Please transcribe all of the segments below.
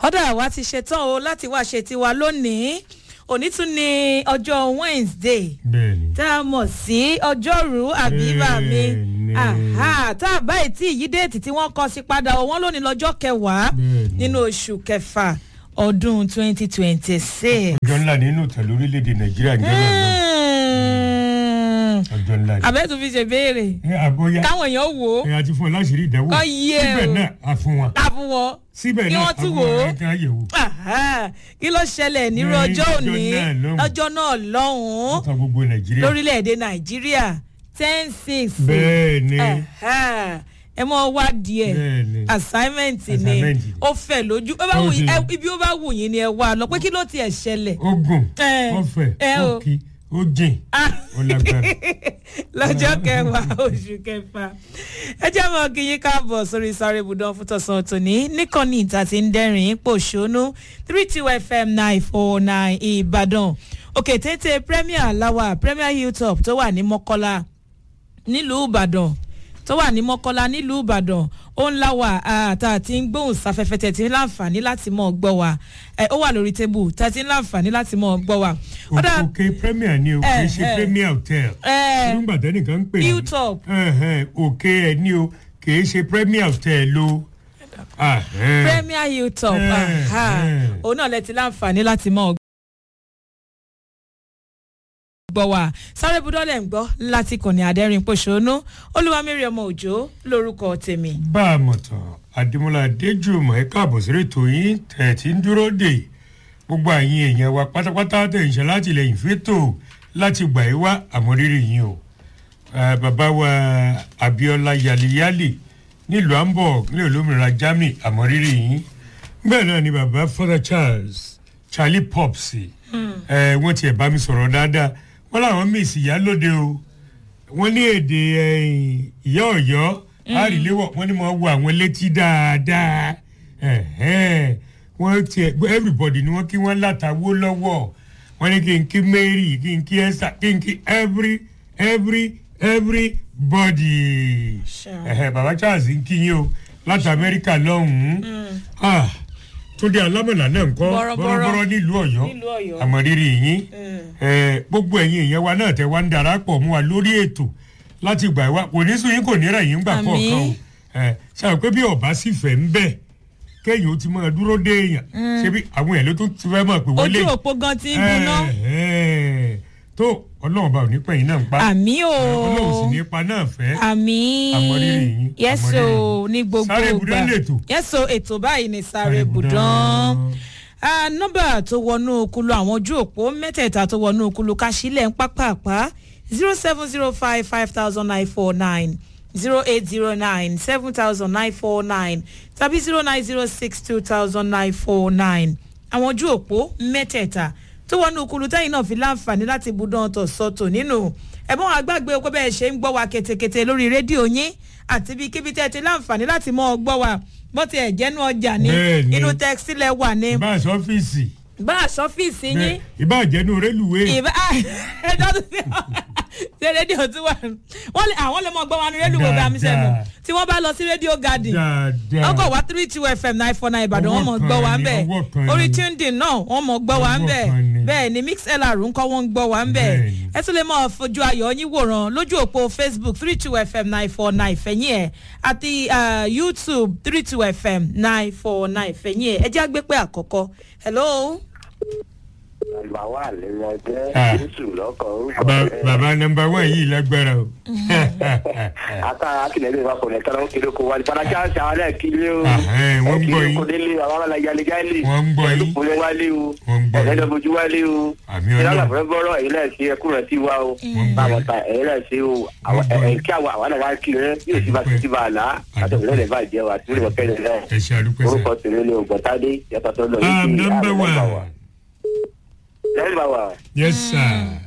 ọ̀dà wa ti ṣetán o láti wá ṣe tiwa lónìí òní tún ní ọjọ́ wednesday bẹ́ẹ̀ni. tá a mọ̀ sí ọjọ́rú àbíbà mi Bẹ́ẹ̀ni. Aha, tá a báyìí tí ìyí déètì tí wọ́n kọ sí padà o, wọ́n lónìí lọ́jọ́ kẹwàá Bẹ́ẹ̀ni. nínú oṣù kẹfà ọdún twenty twenty six. ọjọ́ ńlá nínú ìtàn lórílẹ̀‐èdè nàìjíríà ń jẹ́ náà ọjọ́ ńlá ni. àbẹ́tù fi ṣe béèrè ẹ àbóyá káwọn èèyàn wò ó ẹ àti fún ọ láṣìírí ìdánwò Kọ́ yé síbẹ̀ o. náà a fún wọn ká fún wọn síbẹ̀ kí náà wọ́n a tún fún wò ó. wọn ká yẹ̀wò. Aha, kí ló ṣẹlẹ̀ nírú Ní ọjọ́ ọjọ́ òní náà lọ́hùn. lọ́jọ́ náà lọ́hùn-ún ọ̀tàn gbogbo nàìjíríà. lórílẹ̀‐èdè nàìjíríà ten six. bẹ́ẹ̀ni ẹ mọ wá díẹ̀ Bẹ́ẹ̀ni. assignment ni Assignment ni. ó fẹ̀ lójú ó bá Ó wù yín- sì. ẹ- ibi ó bá wù yín ni ẹ wá lọ pé kí ló tiẹ̀ ṣẹlẹ̀ ogun Ẹ, ọfẹ ẹ o. òkì ó jìn Ah. ó lágbára. lọ́jọ́ kẹwàá oṣù kẹfà ẹ jẹ́ mọ́ kí yín káàbọ̀ sórí sáré ibùdó fún tọ̀sán tòní níkànnì ìta tí ń dẹ́rìn pòṣónú three two fm nine four nine ìbàdàn òkè téńté premier lawa premier hilltop tó wà ní mọ́kọ́lá nílùú ìbàdàn tó wà ní mọ́kọ́lá nílùú ìbàdàn ó ń láwà tá a ti ń gbóhùn sáfẹ́fẹ́ tẹ̀ tí ń láǹfààní láti mọ̀ ọ́ gbọ́ wa ẹ, ó wà lórí tébù tá a ti ń láǹfààní láti mọ̀ ọ́ gbọ́ wa. Ó dà- òkè premier ni o kì í ṣe Eh, eh. premier hotel. ẹ, nígbà tẹ́nìkan ń pè ní hilltop Ẹ̀hẹ̀n, òkè ẹ̀ ní o kì í ṣe premier hotel o. Ah, eh. premier hilltop Eh, aha. eh. òun náà lẹ ti láǹfààní láti mọ̀ ọ́ gbọ́ wa sáré budọ́lẹ̀ ń gbọ́ láti kànnì àdẹ́rìn pòṣónú olúwamírí ọmọ òjò lórúkọ tèmi. bá a mọ̀ tán àdìmọ́lá adéjùmọ̀ ẹ káàbọ̀ sí ètò yín tẹ̀ tí ń dúró dè gbogbo àyìn èèyàn wa pátápátá tẹ̀ ń ṣe látìlẹyìn fẹ́tò láti gbà é wá àmọ́rírì yín o Eh, bàbá wa abiola yaliyali nílùú hamburg ní olómìnira germany àmọ́rírì yín bẹ́ẹ̀ náà ni bàbá father charles charlie pops ẹ wọ́n tiẹ̀ bá mi sọ̀rọ̀ dáadáa wọ́n làwọn miss ìyálóde o wọ́n ní èdè eh, ìyá ọ̀yọ́ àríléwọ̀ wọ́n ní mo wo àwọn létí dáadáa Ẹ̀hẹ́n. wọ́n tiẹ̀ everybody ni wọ́n kí wọ́n látàwó lọ́wọ́ wọ́n ní kí n kí mary kí n kí esther kí n kí every every everybody. Sure. Ẹ̀hẹ́, bàbá charles ń kí yín o láti amẹ́ríkà lọ́hùn-ún Ah, túndé alámọ̀lá náà ń kọ́ Bọ̀rọ̀bọ̀rọ̀. bọ́rọ́bọ́rọ́ nílùú ọ̀yọ́ Nílùú Ọ̀yọ́. àmọ̀rírì yín ẹ, gbogbo ẹ̀yin èèyàn wa náà tẹ wá ń darapọ̀ mú wa lórí ètò láti gbà wá kò ní sùn yín kò ní rẹ̀ yín gbà Àmín. kọ̀ọ̀kan o ẹ, ṣáà pé bí ọba sì fẹ́ ń bẹ̀ kẹ́yìn ó ti máa dúró dé èèyàn ṣebí àwọn èèyàn ló tún ti fẹ́ mọ̀ pé wọ́n lè ojú òpó gan ti ń gbiná ẹ, ẹ, tó ọlọ́run bá ò ní pẹ̀yìn náà ń pa àmì o ọlọ́run sì ní pa náà fẹ́ àmì Àmọ̀rírì yín, yẹ́sọ̀ àmọ̀rírì. ní gbogbo Sáré ibùdó lètò. yẹ́sọ̀ ètò báyìí ní sáré ibùdán Ah, nọ́mbà tó wọnú okulu àwọn ojú òpó mẹ́tẹ̀ẹ̀ta tó wọnú okulu káṣílẹ̀ ń pápápá zero seven zero five five thousand nine four nine zero eight zero nine seven thousand nine four nine tàbí zero nine zero six two thousand nine four nine àwọn ojú òpó mẹ́tẹ̀ẹ̀ta tó wọnú okulu tẹ́yìn náà fi láǹfààní láti budán ọ̀tọ̀ sọ́tò nínú ẹ̀bọ́n àgbàgbé pé bẹ́ẹ̀ ṣe ń gbọ́ wa ketekete lórí rédíò yín àti bí kíbi tẹ́ ti láǹfààní láti mọ́ ọ gbọ́ wa bó ti ẹ̀ jẹ́nu ọjà ní Bẹ́ẹ̀ni. inú tẹ́kísílẹ̀ wà ní ìbá àṣọ ọ́fíìsì bá a sọ́fíìsì yín ìbá àjẹnú rélùwé ìbá ẹjọ́ tó fi ṣe rédíò tí wà wọ́n lè àwọn lè mọ gbọ́ wọn ní rédíò bá mi sẹ́nu Dáadáa. tí wọ́n bá lọ sí rédíò garden dáadáa ọkọ̀ wá three two fm nine four nine ìbàdàn wọ́n mọ̀ Ọwọ́ gbọ́ wa ń kan bẹ̀ ni, ọwọ́ kan orí ni. tundi náà wọ́n mọ̀ gbọ́ wa ń Ọwọ́ bẹ̀ kan ni. bẹ́ẹ̀ ni mix lr ń kọ́ wọ́n ń gbọ́ wa ń bẹ̀ Bẹ́ẹ̀ni. ẹ tún lè mọ̀ fojú ayọ̀ yín wòran lójú òpó facebook three two fm nine four nine fẹ̀yìn ẹ̀ àti ah, youtube three two fm nine four nine fẹ̀yìn ẹ̀ ẹ jẹ́ àgbépẹ́ àkọ́kọ́ hello. Bàbá wà lẹ́nu ọjọ́ Ah. Jésù lọ́kọ̀ orúkọ Ba- rẹ̀. bàbá nọmba wán yìí lágbára o. Ata akílẹ̀ lè wá kọ̀ lẹ́tọ́ lọ́wọ́ kiri kò wá ní. Fọdà chance àwọn náà kílé o. Ahẹ́n, wọ́n ń gbọ́ Ẹ yín. kí ló délé àwọn ọmọ ìyá lẹ́jà lè. Wọ́n ń gbọ́ yín. Olùkúlẹ̀ wálé o. Wọ́n ń gbọ́ yín. Ọ̀gẹ́dẹ̀ wálé o. Àmì Ìlànà Ọlọ́run. àbúrẹ́ bọ́rọ̀ èyí náà ṣe ẹkú rẹ̀ sí wa o. Wọ́n ń gbọ́ Báwọn yín. ta èyí náà ṣe o. Àwọn Wọ́n ń gbọ́ ẹ̀ yín. kí àwọn àwọn náà wá kí rẹ̀ yóò ti bá Àdúpẹ́. ti bá a là á. Àtọ̀wé lẹ́lẹ̀ bá jẹ́ wa tí ó lè wọ kẹ́lẹ́ náà. ẹ ṣe àdúpẹ́ Orúkọ sẹ́. tèmi ni Ògbọ́tádé yàtọ̀ tó lọ Ah, nọmba wán. Lẹ́yìn bá wa, yes sir.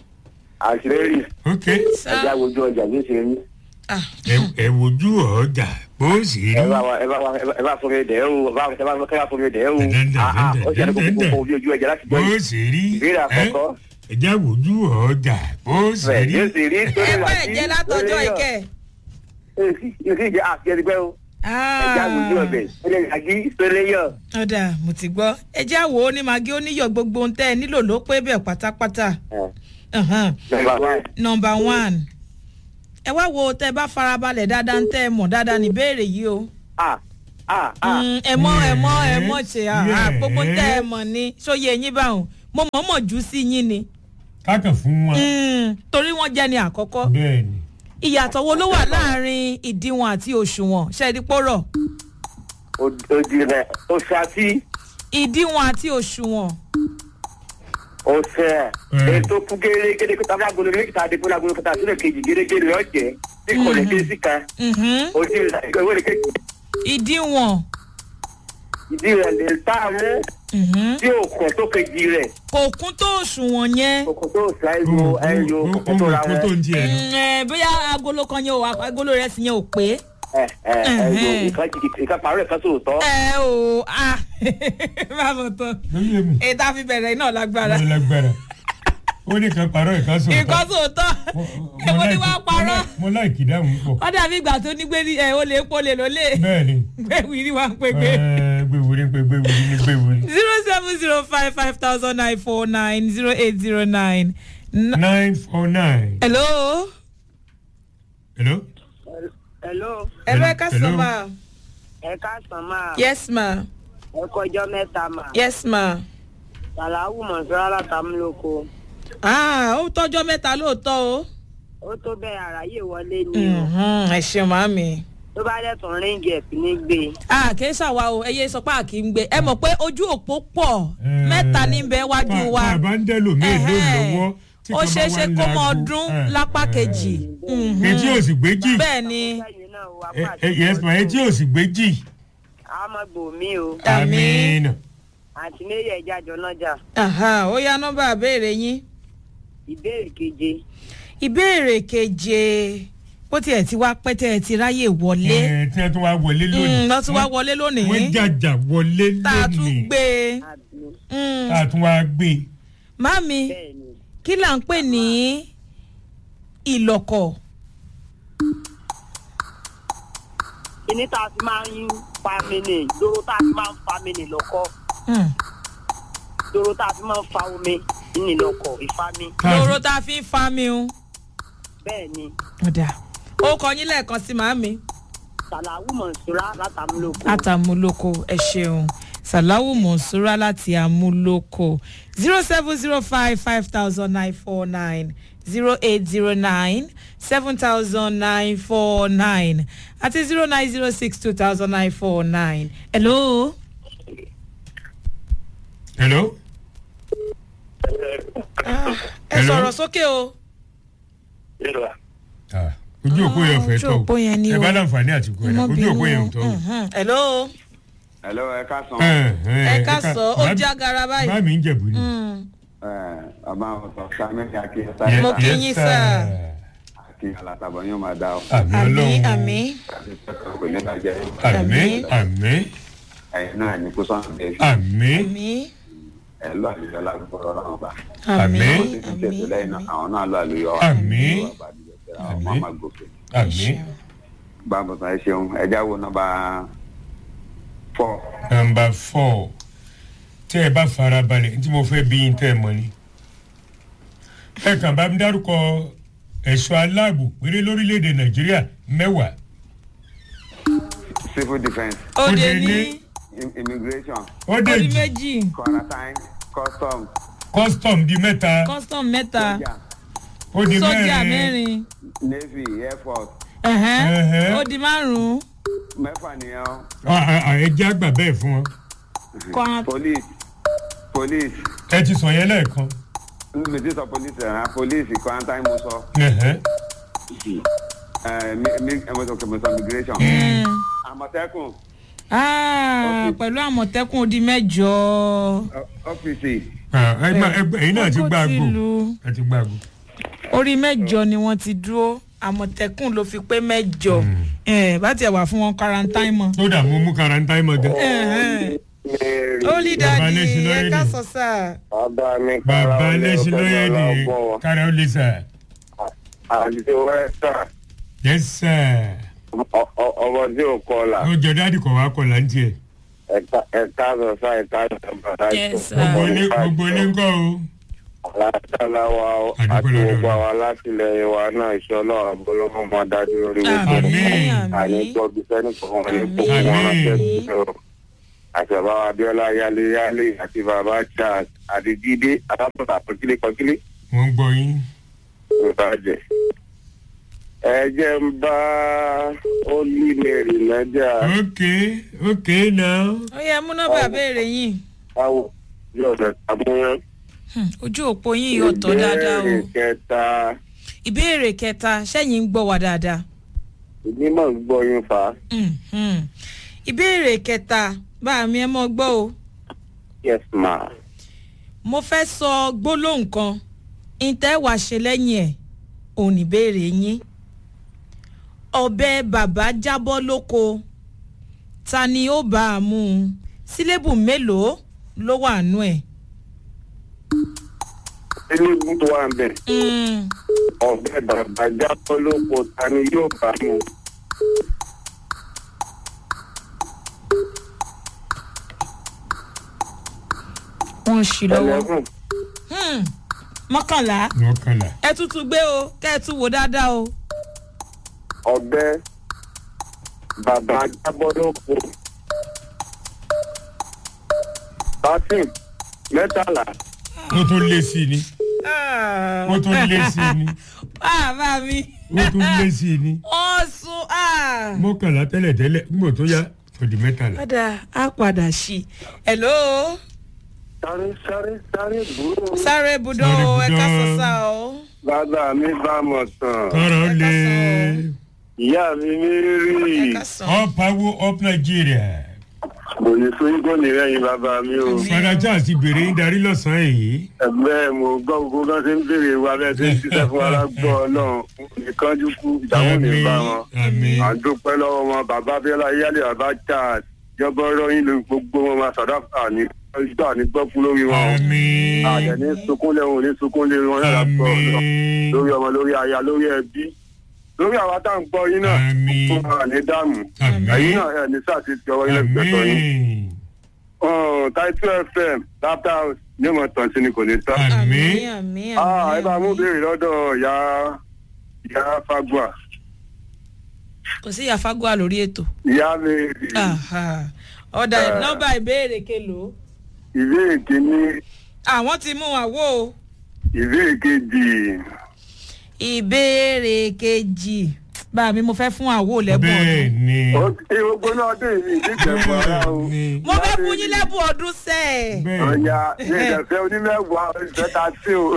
àṣírí ok ẹja wojú ọjà bí ó ṣe rí. Ah. ẹ- ẹ wojú ọjà bó sì rí. ẹ bá wa ẹ bá wa ẹ bá fún mi dẹ̀ o ẹ bá ẹ bá ẹ bá fún mi dẹ̀ o Dẹ̀dẹ̀dẹ̀, Ah, ah, ó ṣe àdókò dẹ̀dẹ̀dẹ̀. kókó ojú ojú ẹja láti bó gbọ́ yìí. sì rí. ìbéèrè àkọ́kọ́ ẹ já wojú ọjà bó sì bẹ́ẹ̀ rí. yóò sì rí ẹ bá ẹ̀ jẹ́ látọjọ́ ìkẹ́ yóò sì jẹ́ àti ẹni pẹ́ o ẹja àgùdí ọbẹ̀ ìpínlẹ̀ yàgí ìpínlẹ̀ yọ. ọ̀dà mo ti gbọ́ ẹ jẹ́ àwò ó ní magi oníyọ̀ gbogbo ohun tẹ́ ẹ nílò ló pé bẹ́ẹ̀ pátápátá. Ahan. nọmba one. number one ẹ wá wo tẹ bá farabalẹ̀ dáadáa ń tẹ́ ẹ mọ̀ dáadáa ní béèrè yìí o. a a a. Mm, ẹ mọ ẹ mọ ẹ mọ ṣe à Yes. gbogbo tẹ ẹ mọ̀ ni sóye yín báwọn mo mọ̀ mọ̀ jù sí yín ni kákan fún wọn. Mm, torí wọ́n jẹ́ ni àkọ́kọ́ bẹ́ẹ̀ ni. ìyàtọ̀ wo ló wà láàrin ìdíwọ̀n àti òṣùwọ̀n ṣẹ́ẹ́dí pọ́rọ̀ odi rẹ oṣù àti ìdíwọ̀n àti òṣùwọ̀n oṣù ẹ Mm. ètò kú gérégéré kó tábà gbolo méjì tá a dé kó lágbolo kó tá a sílẹ̀ kejì gérégéré ọ̀jẹ̀ tí kò lè ké sí kan Mhm. odi rẹ ìwé rẹ kejì ìdíwọ̀n ìdí rẹ lè tá a mú mhm. tí òkun tó kejì rẹ kò kún tó òṣùwọ̀n yẹn òkun tó ṣá ẹyọ ẹyọ òkun tó ra ohun tó wọn ń tiẹ̀ nù. Mm, eh, bóyá agolo kan yẹn o agolo rẹ sì yẹn ò pé ẹ ẹ ẹyọ Mhm. ìkan jìgì ìkan pàrọ̀ ìkan sòótọ́ ẹ o ah má bọ̀ tán lórí èmi ètò àfi bẹ̀rẹ̀ náà lágbára ló lágbára ó ní kan parọ́ ìkan sọ̀rọ̀. nǹkan sòótọ́ èwo ni wàá parọ́ mo láìkì dáhùn pọ̀. ó dàbí ìgbà tó ní gbé ní ẹ ó lè pọ̀ lè lólè bẹ́ẹ̀ ni gbé wìrì wá ń pè pé Ẹ, gbéwìrì pé gbéwìrì ní gbéwìrì. zero seven zero five five thousand nine four nine zero eight zero nine. nine four nine. hello. hello. hello hello ẹ ká sọ Hello. ma. ẹ káàsán máa yes ma ẹ kọjọ mẹ́ta mà yes ma. sàláwù mọ̀sọ́rọ́ látàmúlòkọ ah ó tọ́jọ́ mẹ́ta lóòótọ́ o. ó tó bẹ́ẹ̀ àráyè wọlé ni o Mhm, ẹ ṣeun màámi. tó bá dẹ̀ tún ríǹgì ẹ̀pì ní gbé a kì í ṣàwa o ẹyẹ sọ pé a kì í gbé ẹ mọ̀ pé ojú òpó pọ̀ Ẹ, mẹ́ta níbẹ̀ wájú wa tá a bá ń dẹ́lò mí èlò Ẹhẹ́. lọ́wọ́. tí ó kan bá ṣeé wá ṣe ń kó mọ laago. ọdún Ẹ, lápá ẹ. kejì Mhm. etí ò sì gbé jì. bẹ́ẹ̀ ni sẹ́yìn náà wà Ẹ, pàṣẹ ẹ, yes ma etí ò sì gbé jì. àmọ́ gbòmí o Àmín. Àmín. àti méjì ẹja jọ nájà Aha, ó yá nọ́mbà àbẹ́rẹ́ yín. ìbéèrè keje ìbéèrè keje bó tiẹ̀ ti wá pẹ́ tẹ́ ẹ ti ráyè wọlé Ẹ, tí wọ́n tún wá wọlé lónìí. lọ́ tún wá wọlé lónìí wọ́n jàjà wọlé tá a tún lónìí. gbé e. àbí Mm. tá a tún wá gbé. Màámi bẹ́ẹ̀ ni kí là ń pè ní ìlọ̀kọ̀ kíní tá a fi máa ń fa mini dóró tá a fi máa ń fa mini lọ́kọ́ Mm. dóró tá a fi máa ń fa omi ní lọ́kọ̀ ìfami Tá a lóró fi- tá a fi ń fa mi o. bẹ́ẹ̀ ni ọ̀dà ó kọ yín lẹ́ẹ̀kan sí màámi. sàláwù mọ̀sọ́rọ́ látàmúlòkọ látàmúlòkọ ẹ ṣeun sàláwù mọ̀nsúrà láti àmúlòkọ zero seven zero five five thousand nine four nine zero eight zero nine seven thousand nine four nine àti zero nine zero six two thousand nine four nine. hello. hello. Ah, ẹ Hello? sọ̀rọ̀ sókè o. Ah, ojú òpó yẹn fẹ́ ojú tọ̀ òpó yẹn ni ẹ o. bá láǹfààní àti kú ẹ̀ Ọmọ ojú òpó yẹn ò bínú. tọ́ o. Mhm. hello. Hello, ẹ káàsán. Ẹ, ẹ ká sọ ó bá- já gara bá báyìí. mi ń jẹ̀bù ni. Mm. Ẹ, Ọba ọ̀sán Sami Aki Yes, Mo Sáyẹ́ta kí yes, yín, sir. sir. Aki Alatabo yóò máa dá ọ. àmì àmì ọlọ́run àmì Kò ní bàjẹ́. àmì Àmín. àmì Ẹ̀yin náà ní kó sọ̀rọ̀ bẹ́ẹ̀. àmì àmì Ẹ lọ àlùyọ lágbègbè ọlọ́run ọba. àmì Àmín. Ó ti ti tẹ̀sí lẹ́yìn náà, àwọn náà lọ àlùyọ. Àmín. Àwọn ọmọ Àmín. máa gòkè. àmì Báwo sọ ẹ ṣeun? Ẹ jáwó nọ́mbà fọ́. nọmba fọ tẹ ẹ bá fara balẹ̀ tí mo fẹ́ bí yín tẹ́ ẹ mọ̀ ni. ẹ kàn bá mi dárúkọ ẹ̀ṣọ́ aláàbò péré lórílẹ̀‐èdè nàìjíríà mẹ́wàá. Civil defence, òde Òde ní ní- im- immigration, ó orí dé jì méjì quarantine, custom, custom di mẹ́ta custom mẹ́ta sójà, ó di sójà mẹ́rin mẹ́rin navy, air force. ẹ̀hẹ́n, Ẹ̀hẹ́. ó di márùn-ún Mẹ́fà nìyẹn o. À- à- à, ẹ jẹ́ àgbà bẹ́ẹ̀ fún wọn. Quarant- Police, police. ẹ ti sọ yẹn lẹ́ẹ̀kan. mi ti sọ polisi ẹ̀ràn polisi quarantine mo sọ Ẹ̀hẹ́. ẹ̀ mi mi mo sọ mo sọ immigration Mm. àmọ̀tẹ́kùn Ah, pẹ̀lú àmọ̀tẹ́kùn ó di mẹ́jọ. ọ- ọ́fíìsì Ah, ẹ má- ẹ gbà- ẹ̀yin náà ti Ọkọ̀ gbá ti àgbo lu. ẹ ti gbá àgbo. orí mẹ́jọ ni wọ́n ti dúró àmọ̀tẹ́kùn ló fi pé mẹ́jọ Eh, bá tiẹ̀ wà fún wọn quarantine mọ́. tó dà mo mú karanta ẹ̀ mọ́ gan. Ẹ̀hẹ́n. ó lè Bàbá dàdí lẹ́sìn ẹ lórí ká ni. sọ sáà. bàbá mi bàbá lẹ́sìn lóye ni kára ó lè sà. àti wẹ́sà yes sir. Ọ- ọ- ọmọ tí ò kọlà ó jẹ dáàdì kọ̀ wá kọ̀ là ń tiẹ̀. ẹ̀ka ẹ̀ka sọ̀sá ẹ̀ka sọ̀sá Yes, sir. gbogbo ilé gbogbo ilé ń kọ́ o. alátàlá wa o, Àdúpẹ́ àti lọ́dọ̀ gbogbo Ọlọ́run. àwọn alátìlẹyìn wa náà iṣẹ́ ọlọ́run abolómọ máa dájú lórí gbogbo àmì Àmín. àní àmì gbọ́bí sẹ́ni kan wọn ní Àmín. kókó wọn ránṣẹ́ Àmín. sí o àti bàbá wa abiola yálé yálé àti bàbá charles àti jíde alábọ̀tà kọkílé kọkílé wọ́n ń gbọ́ yín. ìbàjẹ́ ẹ jẹ́ ń bá ólí mary lọ́jà ok ok now. ó yẹ mú nọ́mbà béèrè yín báwo yóò fẹ́ tàbúrán Hmm, ojú òpó yín yóò tọ́ dáadáa o ìbéèrè kẹta ìbéèrè kẹta sẹ́yìn ń gbọ́ wá dáadáa ìgbìmọ̀ ń gbọ́ yín fa Hmm, hmm. ìbéèrè kẹta bá mi ẹ mọ́ gbọ́ o yes ma mo fẹ́ sọ gbólóhùn kan ìtẹ́wàá ṣe lẹ́yìn ẹ̀ òun ìbéèrè yín ọbẹ̀ bàbá jábọ́ lóko ta ni ó bá a mú un sílébù mélòó ló wà nú ẹ̀. tinubu tó wà ń bẹ̀ Hmm, ọ̀bẹ bàbá jábọ́ lóko ta ni yóò bá mu wọ́n ń ṣí lọ́wọ́ ẹlẹ́gùn Hmm, mọ́kànlá mọ́kànlá. ẹ tútù gbé o kẹ́ ẹ tún wò dáadáa o. ọ̀bẹ bàbá jábọ́ lóko thirteen mẹ́tàlá ó tún lé sí i ni. ó tún lé sí i ni. bàbá mi ó tún lé sí i ni. wọ́n sún. ah. mọ́kànlá tẹ́lẹ̀ tẹ́lẹ̀ nígbà tó yá fòdì mẹ́tàlá. padà á padà sí i. hello sáré sáré sáré búrò sáré budọ Sáré o ẹ ká budọ. sọ sá o. bàbá mi bá mọ̀ tán kọ́rọ̀ Ẹ lé. ká ìyá mi mi rí ẹ ká sọ. up power up nigeria. kò ní fún kò ní rẹ́yìn bàbá mi o fada charles ti bèrè ń darí lọ́sàn-án èyí. ẹgbẹ́ mo gbọ́ gbogbo kan ṣe ń béèrè wa bẹ́ẹ̀ ṣe ń ṣiṣẹ́ fún alágbọ́ ọlọ́run ìkánjú kú ìdáhùn ní bá wọn. àmín à ń dúpẹ́ lọ́wọ́ wọn bàbá abiola yálé bàbá charles jọbọ rọyìn lórí gbogbo wọn máa sàdáfà ní ìgbà ní gbọ́ fún lórí wọn. àmín àjẹ́ ní sunkún lẹ́hùn ní sunkún lé wọn yàrá gbọ́ ọlọ́run àmín lórí ọmọ lórí aya lórí ẹbí lórí àwa tá à ń gbọ́ yín náà Àmín. fún wa ní dààmú ẹ̀yin àmín náà ẹ̀ ní sáà ti ti ọwọ́ yín lẹ́gbẹ̀ẹ́ yín. àmín Taitu FM lápá ní ọmọ tàn sí ni kò ní tán. àmín àmì Ah, ẹ bá mú béèrè lọ́dọ̀ ìyá ìyá Fagua. kò sí àfagbá lórí ètò. Ìyá mi Aha. ọ̀dà Eh. nọ́mbà ìbéèrè kelo. ìbéèrè kìíní àwọn ti mú àwo o. ìbéèrè kejì. ìbéèrè kejì bá mi mo fẹ́ fún àwo lẹ́bùn bẹ́ẹ̀ ọdún. ni Ó ti gbogbo náà dé ìlú ìdíjẹ̀bù ara o. bẹ́ẹ̀ ni mo fẹ́ fún yín lẹ́bùn ọdún sẹ́ẹ̀. bẹ́ẹ̀ ni Ọ̀ya ní ìdẹ̀fẹ́ onímẹ̀wàá ìfẹ́ ta sí o.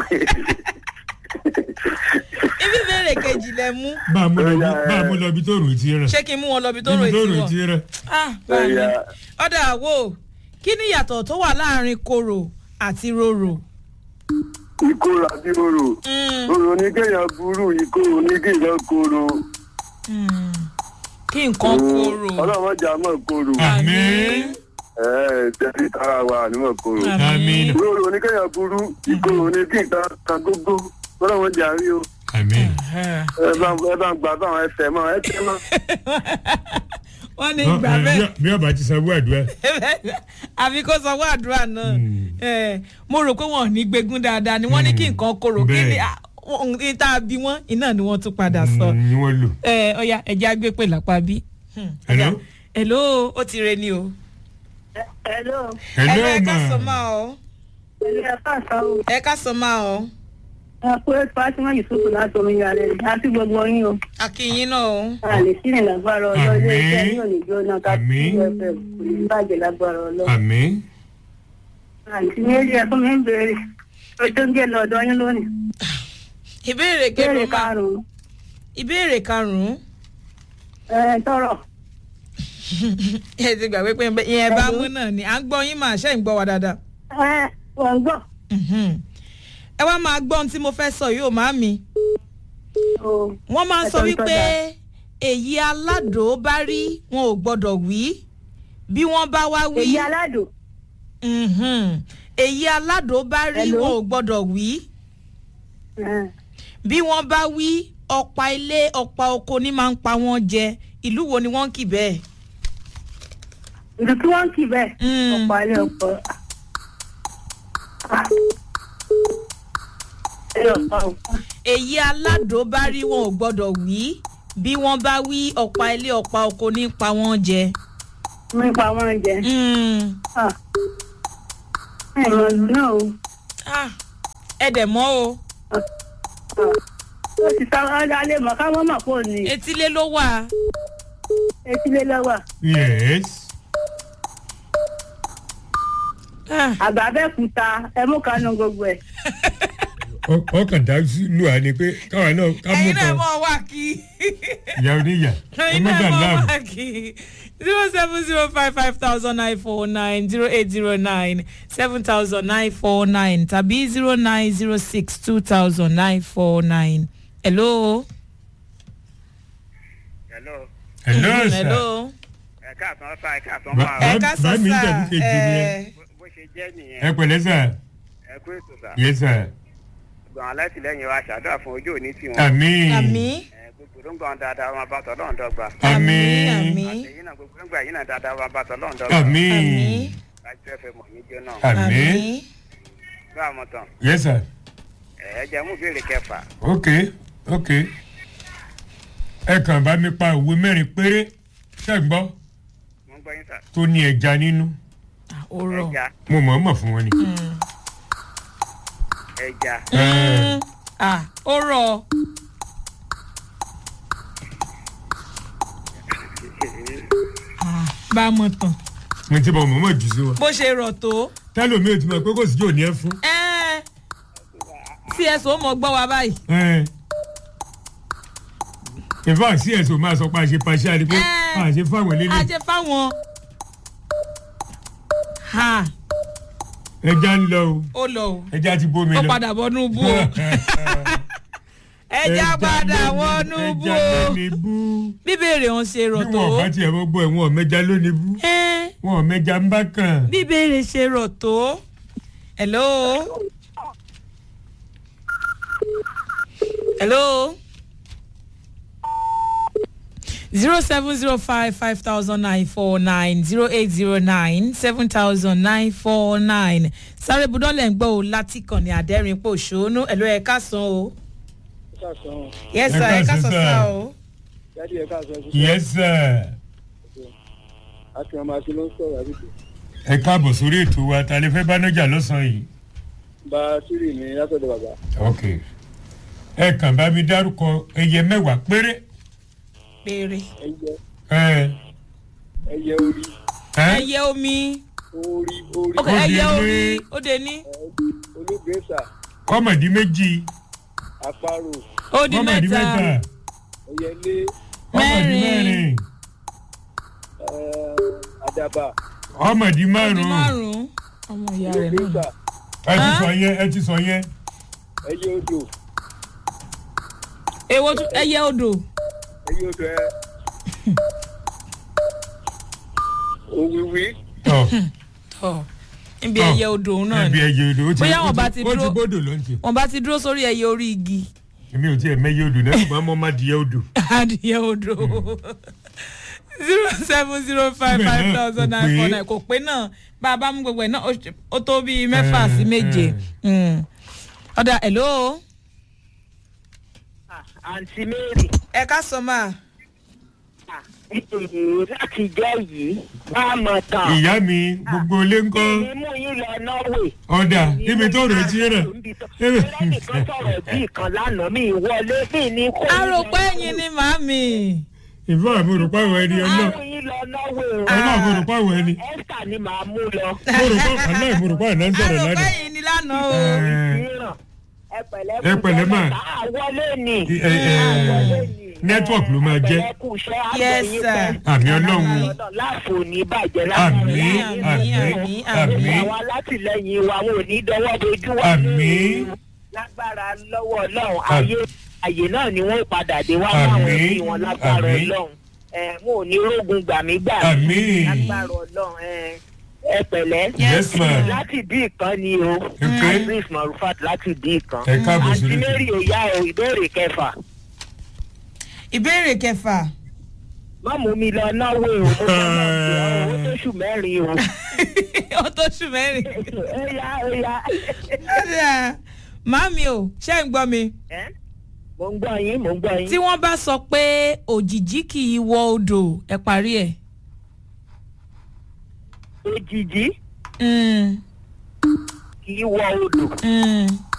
ibi ìbéèrè kejì lẹ mú bá a mú lọ bí- bá a mú lọ bí tó rò ti rẹ̀ ṣé kí n mú wọn lọ bí tó rò ibi tó ètí rò wọn. ti rẹ̀ ah bá mi Ọ̀ya ọ̀dà àwo kí ni ìyàtọ̀ tó wà láàrin koro àti roro. ìkorò àti orò. Mm, Orò ní kéèyàn burú, ìkorò ní kéèyàn korò. mm. kí nǹkan koro. Ọlọ́run jà mọ̀ korò. àmín Ẹ̀ẹ́ tẹ̀sí tara wa ànímọ̀ korò. àmín Ìkorò ní kéèyàn burú, ìkorò ní kí nǹkan kan gógó. Ọlọ́run jà rí o. àmín Eh. ẹ bá ẹ bá ń gbà báwọn ẹsẹ̀ mọ́ ẹ tẹ́ mọ́. wọ́n ní Ọ- gbà ẹ, bẹ́ẹ̀ bí- bí ọba ti sanwó àdúrà àfi kó sanwó àdúrà náà Mm. Eh, mo rò pé wọn ò ní gbégún dáadáa ni wọ́n ní kí nǹkan koro kí ni Bẹ́ẹ̀. ah, ohun tí tá a bí wọ́n iná ni wọ́n tún padà sọ. Mm, ni wọ́n lò. ẹ ọya ẹjẹ agbé pè lápá bí. Hello? hello ó ti re ni o. hello hello ẹ ká sọ ma máa ọ pẹ̀lú ẹ̀ka àṣàwò ẹ ká sọ máa ọ ẹ̀kú fatima yusufu láti omi yàrá rẹ̀ àti gbogbo yín o akínyín náà o. a lè sí ní lágbára ọlọ́ ilé iṣẹ́ yín ò ní jóná ká sí Àmín. fm kò ní bàjẹ́ lágbára ọlọ́ àmín àǹtí méjì ẹ̀kọ́ mi ń béèrè ojú ń gé lọ́dọ̀ yín lónìí ìbéèrè béèrè kẹrin máa karùn-ún ìbéèrè karùnún ẹ̀ tọrọ ẹ ti gbàgbé pé ìyẹn bá mú náà ni à ń gbọ́ yín máa ṣe ń gbọ́ wa dáadáa. ẹ̀ wọ́n gbọ́ Mhm. ẹ wá máa gbọ́ ohun tí mo fẹ́ sọ yìí ò má mi. o wọ́n máa ń sọ Ẹ̀sọ́ ń wípé tọ́jà. èyí aládò bá rí wọn ò gbọ́dọ̀ wí bí wọ́n bá wá wí. èyí aládùn Mhm. èyí aládò bá rí Hello? wọn ò gbọ́dọ̀ wí ẹ̀, bí wọ́n bá wí ọ̀pá ilé ọ̀pá oko ní máa ń pa wọ́n jẹ ìlú wo ni wọ́n ń kì bẹ́ẹ̀. ìlú tí wọ́n ń kì bẹ́ẹ̀ Mm. ọ̀pọ̀ alẹ́ ọ̀pọ̀ ẹ ọ̀pọ̀ ọ̀pọ̀ èyí aládò bá rí wọn ò gbọ́dọ̀ wí bí wọ́n bá wí ọ̀pá ilé ọ̀pá oko ní pa wọ́n jẹ. nípa wọn jẹ Mm. ẹ̀rọ ìlú náà o Ah, ẹ dẹ̀ mọ́ o ó ti sá alẹ́ mọ̀ ká wọ́n mọ̀ kó ní etílé ló wà. etílé lọ́wọ́ yes Ah, àgbà bẹ́ẹ̀ kúta ẹ mú kanú gbogbo ẹ̀ Ọ- ọkàn dá lù á ni pé káwa náà ká mú ẹ̀yin náà kan mọ̀ wá kí. ìyá oníyà ẹ ẹ̀yin má náà dà mọ̀ láàmú wá kí. zero seven zero five five thousand nine four nine zero eight zero nine seven thousand nine four nine tàbí zero nine zero six two thousand nine four nine. hello. hello hello Mm, sir hello. ẹ káàtàn sá ẹ káàtàn Ba- máa ẹ Bá- ká sọ bá mi ń sá tẹ̀lé kejì ni ẹ. ẹ bó ṣe jẹ́ ẹ nìyẹn pẹ̀lẹ́ sà ẹ kú ètò sá yes sir gbọ̀n alátìlẹ́yìn wa ṣàdúrà fún ojú òní tiwọn àmín àmì ẹ gbogbo ló ń gbọ̀n dáadáa wọn bá tọ́ lọ́n dọ́gba àmì àmín àmì àtẹ̀yìn náà gbogbo ló ń gbà yín náà dáadáa wọn bá tọ́ lọ́n dọ́gba àmín àmì láti fẹ́ mọ̀ ní jẹ́ náà àmín gbọ́ àmọ́ tán yes sir ẹ ẹ jẹ́ mú ìbéèrè kẹfà ok ok ẹ kàn bá mi pa òwe mẹ́rin péré ṣe gbọ́ mo ń gbọ́ yín sà tó ní ẹja nínú ó rọ. ẹja mo mọ̀ ọ́ mọ̀ fún wọn ni. ẹja Ẹ, ah ó rọ. bá a mọ̀ tán mo ti bọ̀ mọ̀ mọ̀ jù sí wọn. bó ṣe rọ̀ tó. tẹ́lómi ò ti mọ̀ pé kò sí jò ní ẹ fún. ẹ́ẹ́ tí ẹ sọ mọ gbọ́ wa báyìí. Ẹ. in fact cs ò máa sọ pé a ṣe paṣẹ àti pé Ẹ. a ṣe fáwọn a eléyìí jẹ fáwọn. ha ẹja ń lọ o ó lọ o ẹja ti bómi ó lọ. padà bọ́nú bú o ẹja padà wọnú bú ẹja o lónìí bú bíbèrè wọn ṣe rọ̀ bí tó. wọn bá tiẹ̀ mọ́ gbọ́ ẹ̀ wọn ò mẹ́ja lónìí bú ẹ́ẹ́ wọn ò mẹ́ja ń bá kàn. bíbèrè ṣe rọ̀ tó. hello. hello. zero seven zero five five thousand nine four nine zero eight zero nine seven thousand nine four nine sáré budọ́lẹ̀ ń gbọ́ o láti kàn ní àdẹ́rìn pò ṣónú ẹ̀lọ́ ẹ̀ ká san o. yes sir Ẹ ẹ̀ ká káàsán, san sir. sá o. jáde ẹ̀ka àṣọ ẹ̀ṣin yes sir àti ọmọ àti ló ń sọ̀rọ̀ àdìgbò ẹ káàbọ̀ sórí ètò wa ta lè fẹ́ bá nájà lọ́sàn-án yìí. bá sírì ní látọ̀dọ̀ bàbá ok ẹ kàn bá mi dárúkọ ẹyẹ mẹ́wàá péré. péré. ẹyẹ ẹ ẹyẹ orí ẹ ẹyẹ omi orí orí ok Ó dé ẹyẹ ní- orí ó dé ní olóògbésà kọ́mọ̀dé méjì àparò ó di kọ́mọ̀dé mẹ́ta mẹ́ta ẹyẹlé kọ́mọ̀dé Mẹ́rin. mẹ́rin eh, àdàbà kọ́mọ̀dé ó di márùn-ún márùn-ún ọmọ ìyá rẹ̀ olóògbésà náà. ẹ ti Hàn? sọ yẹn ẹ ti sọ yẹn ẹyẹ odò èwo tún ẹyẹ odò ẹyẹ odò ẹ òwìwí tọ tọ níbi Tọ. ẹyẹ odò òun náà ẹbí ni ẹyẹ odò ó ti Bóyá ó wọn bá ti ti ó ti dúró- gbódò ló ń tì wọn bá ti dúró sórí ẹyẹ orí igi èmi ò tiẹ̀ mẹ́yẹ odò náà ṣùgbọ́n mo má di yẹ odò adìyẹ odò zero seven zero five Bẹ́ẹ̀ five náà, thousand kò nine four pé. nine kò pé náà bá a bá mú gbogbo ẹ̀ náà ó ṣe- ó tó bíi mẹ́fà sí Eh, méje Mm. ọ̀dà hello àǹtí mary ẹ ká sọ máa láti jẹ́ yìí bá a mọ̀ tán ìyá mi gbogbo ilé ń kọ́ èmi mú yín lọ norway. ọ̀dà níbi tó rẹ̀ ti rẹ̀ ẹnìkan sọ̀rọ̀ bí ìkan lánàá mi ìwọlé bí ní kó. arọpẹ́ ẹ̀yin ni màámi ìfọ̀ àmúrùpá àwọn ẹni ọlọ́ àwọn yín lọ norway o. ọlọ́ àmúrùpá àwọn ẹni esther ni màá mú lọ. múrùpá ọlọ́ ìmúrùpá ìná ń sọ̀rọ̀ arọpẹ́ lánàá. ẹ̀yin ni lánàá o Ẹ, mìíràn ẹ pẹ̀lẹ́ Ẹ pẹ̀lẹ́ mà. àwọlé ni. ẹ, ẹ, àwọlé ni. network ló máa jẹ́. ẹ pẹ̀lẹ́ kú iṣẹ́ Yes, àgbẹ̀yìn sir. pẹ́. àmì ọlọ́run láàfo ní bàjẹ́ àmì Àmín, àmì àmín, àmì àwọn alátìlẹyìn wa wọn ò ní dọwọ́ dojú wa. Àmín. lágbára lọ́wọ́ ọlọ́run ayé àyè náà ni wọ́n padà dé wá Àmín, láwọn ẹbí wọn lágbára àmín. ọlọ́run ẹ wọn ò ní rógun gbàmígbà Àmín. lágbára ọlọ́run ẹ ẹ pẹ̀lẹ́ yes ma láti bí ìkan ni o Okay. aziz marufat láti bí ìkan Ẹ káàbọ̀ àǹtí sórí ètò. mary òyà o ìbéèrè kẹfà ìbéèrè kẹfà má mú mi lọ náwó o mo fẹ́ lọ sí ọ owó tó ṣù mẹ́rin o. ó tó ṣù mẹ́rin. ẹ̀yà ẹ̀yà. màámi o ṣé ń gbọ́ mi. ẹ́ mo ń gbọ́ yín mo ń gbọ́ yín. tí wọ́n bá sọ pé òjìjí kì í wọ odò ẹ parí ẹ̀. òjijì Mm, kì í wọ odò. mm.